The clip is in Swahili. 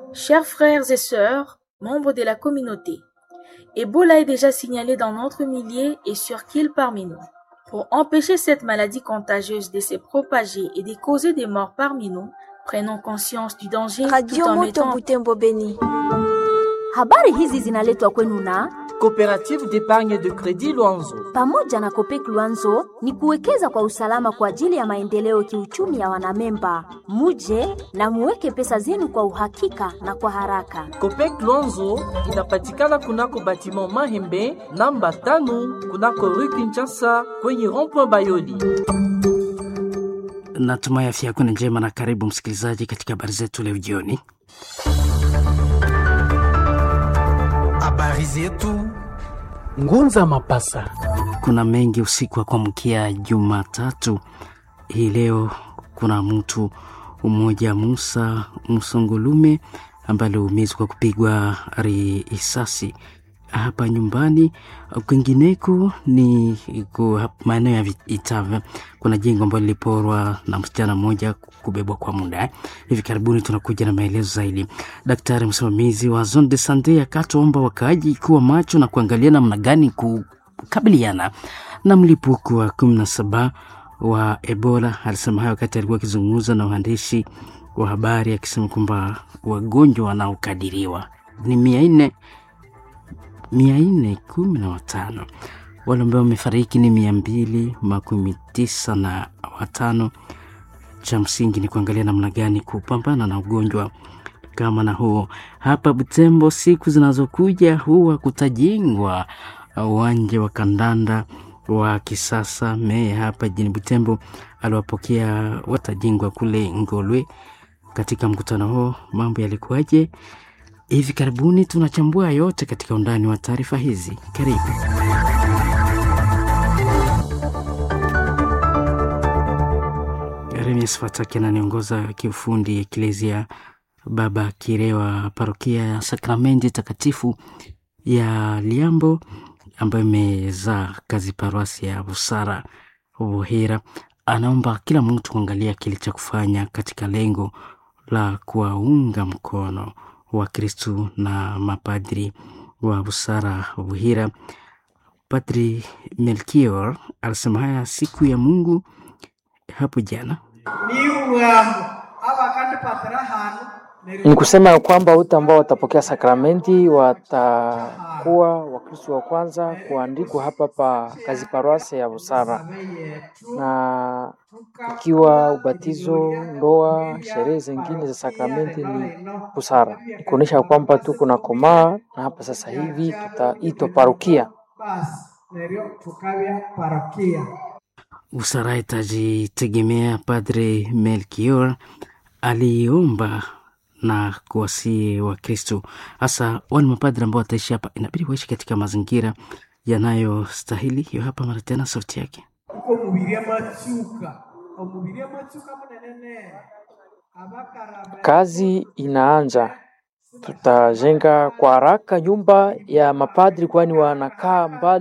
Chers frères et sœurs, membres de la communauté, Ebola est déjà signalé dans notre millier et sur qu'il parmi nous. Pour empêcher cette maladie contagieuse de se propager et de causer des morts parmi nous, prenons conscience du danger tout Radio en Moto mettant Butembo Beni. Habari hizi zinaletwa kwenu na Coopérative d'épargne de crédit Luanzo. pamoja na Kopek Luanzo ni kuwekeza kwa usalama kwa ajili ya maendeleo kiuchumi ya wanamemba. Muje na muweke pesa zenu kwa uhakika na kwa haraka. Copec Luanzo inapatikana kunako batiment Mahembe namba tano kunako rue Kinshasa kwenye rond-point Bayoli. Natumai afya yako ni njema na karibu msikilizaji katika habari zetu leo jioni. Habari zetu Ngunza Mapasa. Kuna mengi usiku wa kuamkia Jumatatu hii leo. Kuna mtu mmoja Musa Msongolume ambaye aliumizwa kwa kupigwa risasi hapa nyumbani. Kwingineko ni ku- hap- maeneo ya Vi- Itave, kuna jengo ambalo liliporwa na msichana mmoja kubebwa kwa muda. Hivi karibuni tunakuja na maelezo zaidi. Daktari msimamizi wa Zone de Sante akatoomba wakaaji kuwa macho na kuangalia namna gani kukabiliana na mlipuko wa kumi na saba wa Ebola. Alisema hayo wakati alikuwa akizungumza na waandishi wa habari akisema kwamba wagonjwa wanaokadiriwa ni mia nne mia nne kumi na watano wale ambao wamefariki ni mia mbili makumi tisa na watano. Cha msingi ni kuangalia namna gani kupambana na ugonjwa kama na huo. Hapa Butembo, siku zinazokuja huwa kutajengwa uwanja wa kandanda wa kisasa. Meya hapa jijini Butembo aliwapokea watajengwa kule Ngolwe. Katika mkutano huo mambo yalikuwaje? Hivi karibuni tunachambua yote katika undani wa taarifa hizi. Karibu. Remies Fataki ananiongoza kiufundi Eklezia Baba Kirewa, parokia ya Sakramenti Takatifu ya Liambo ambayo imezaa kazi paroasi ya Busara Buhira. Anaomba kila mtu kuangalia kile cha kufanya katika lengo la kuwaunga mkono Wakristu na mapadri wa Busara Buhira. Padri Melchior alisema haya siku ya Mungu hapo jana. Ni kusema ya kwamba wote ambao watapokea sakramenti watakuwa Wakristo wa kwanza kuandikwa hapa pa kazi paroasi ya Busara, na ikiwa ubatizo, ndoa, sherehe zingine za sakramenti ni Busara, ni kuonyesha kwamba tuko na komaa, na hapa sasa hivi tutaitwa parokia. Busara itajitegemea. Padre Melchior aliomba na kuwasihi Wakristo hasa wale mapadri ambao wataishi hapa, inabidi waishi katika mazingira yanayostahili. Hiyo hapa mara tena sauti yake. Kazi inaanza, tutajenga kwa haraka nyumba ya mapadri, kwani wanakaa mbali